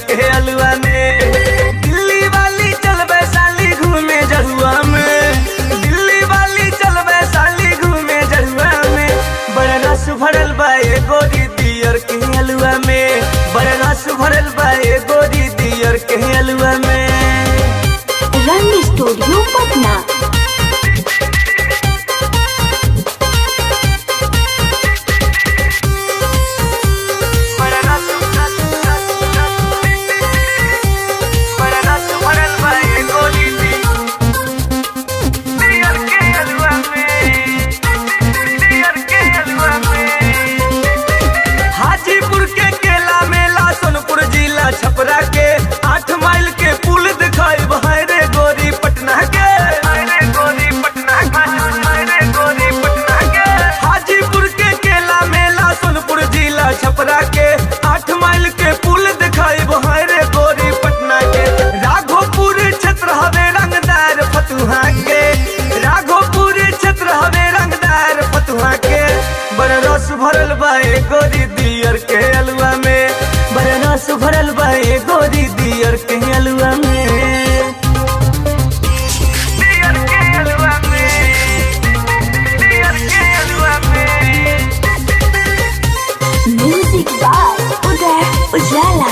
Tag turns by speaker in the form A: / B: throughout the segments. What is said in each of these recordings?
A: के अलुआ में दिल्ली वाली चल वैशाली घूमे जहुआ में दिल्ली वाली चल वैशाली घूमे जहुआ में बड़ा रस भरल बा ए गोरी दियर के अलुआ में बड़ा रस भरल बा ए गोरी दियर के अलुआ में
B: रंग स्टूडियो पटना
A: बड़ा रस बड़ा रस भरल बा ए गोरी दियर के अलुआ में दियर के अलुआ में हाजीपुर के केला मेला सोनपुर जिला छपरा के आठ माइल के पुल दिखाई बहरे गोरी पटना के गोरी पटना गोरी पटना के हाजीपुर के केला मेला सोनपुर जिला छपरा के आठ माइल के पुल दिखाई बहरे गोरी पटना के राघोपुर क्षेत्र हवे रंगदार फतुहा के राघोपुर क्षेत्र हवे रंगदार फतुहा के बड़ा रस भरल बा ए गोरी दियर के अलुआ में बड़ा रस भरल बा ए गोरी दियर के अलुआ में दियर के अलुआ में दियर के अलुआ में
B: म्यूजिक बाय उदय उजाला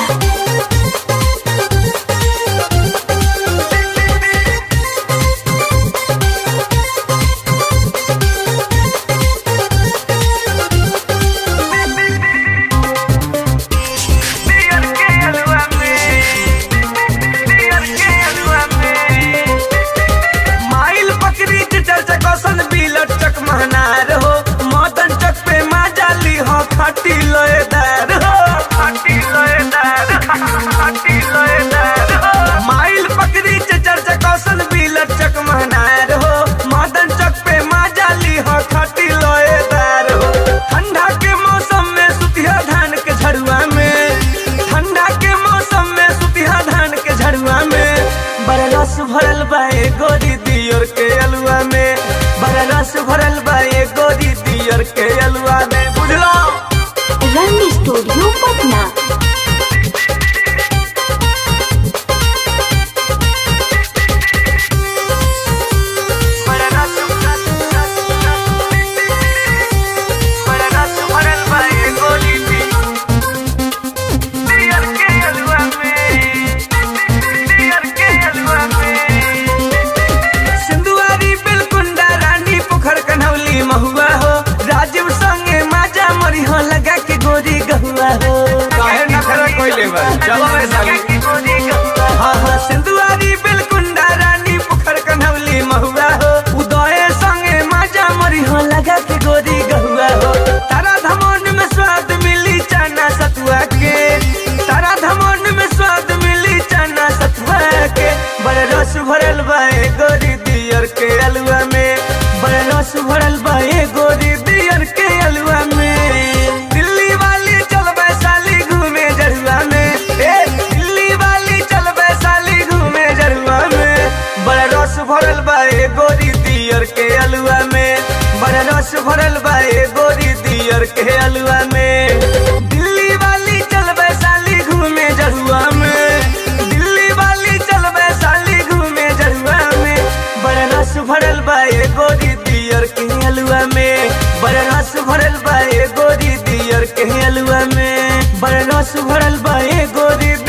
A: दियर के अलुआ में दियर के अलुआ में माइल पकड़ी के चर्चा कौशन बिलट चक महनार हो मदन चक पे माँ जाली हो खाटी लोएदार हो खाटी लोएदार खाटी लोएदार हो माइल पकड़ी के चर्चा कौशन बिलट चक महनार हो मदन चक पे माँ जाली हो खाटी लोएदार हो ठंडा के मौसम में सुतिया धान के झड़ुआ में ठंडा के मौसम में सुतिया धान के झड़ुआ में बड़ा रस भरल बा ए गोरी दियर के अलुआ में बड़ा रस भरल बा ए गोरी दियर के अलुआ में बुझलो
B: रंग स्टूडियो पटना
A: बड़ा रस बड़ा रस भरल बा ए गोरी दियर के अलुआ में दियर के अलुआ में सिंधुआरी बिलकुंडा रानी पोखर कन्हौली महुआ हो राजीव संगे माजा मरी हो लगा के गोरी गहुआ हो
C: काहे नखरा कइले बा? जवाब है साली।
A: हाँ हाँ सिंधुआरी बिलकुंडा रानी पोखर कन्हौली महुआ हो उदय संगे माजा मरी हो लगा के गोरी गहुआ हो तारा धमन में स्वाद मिली चना सतुआ के तारा धमन में स्वाद मिली चना सतुआ के बड़ा रस भरल बा ए गोरी दियर के अलुआ में बड़ा रस भरल बा ए गोरी दियर के अलुआ में दिल्ली वाली चल वैशाली घूमे जरुआ में ए दिल्ली वाली चल वैशाली घूमे जरुआ में बड़ा रस भरल बा ए गोरी दियर के अलुआ में बड़ा रस भरल बा ए गोरी दियर के अलुआ में दिल्ली वाली चल वैशाली घूमे जरुआ में दिल्ली वाली चल वैशाली घूमे जरुआ में बड़ा रस भरल बा ए गोरी दियर के अलुआ में बड़ा रस भरल बा ए गोरी दियर के अलुआ में बड़ा रस भरल बा ए गोरी